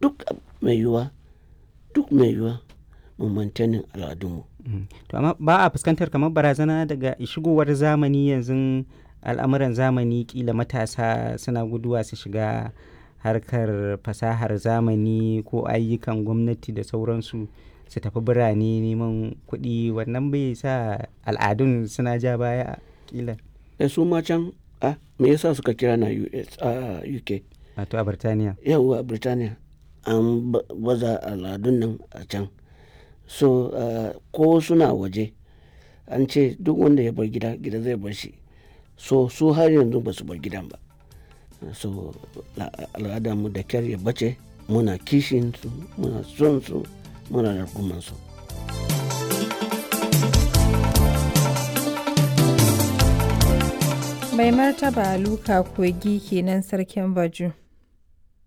duk mai yiwuwa duk mai yiwuwa mu mantanin al'adunmu to amma ba a fuskantar kamar barazana daga shigowar zamani yanzu al'amuran zamani kila matasa suna guduwa su shiga harkar fasahar zamani ko ayyukan gwamnati da sauransu su tafi birane neman kuɗi wannan bai sa al'adun suna ja baya kila da su ma can a me yasa suka kira na US a UK wato a birtaniya yawwa Birtaniya an baza al'adun nan a can so ko suna waje an ce duk wanda ya bar gida gida zai bar shi so su har yanzu ba su bar gidan ba so al'adarmu da kyar ya bace muna kishin su muna son su muna rarkuman su mai martaba luka kogi kenan sarkin baju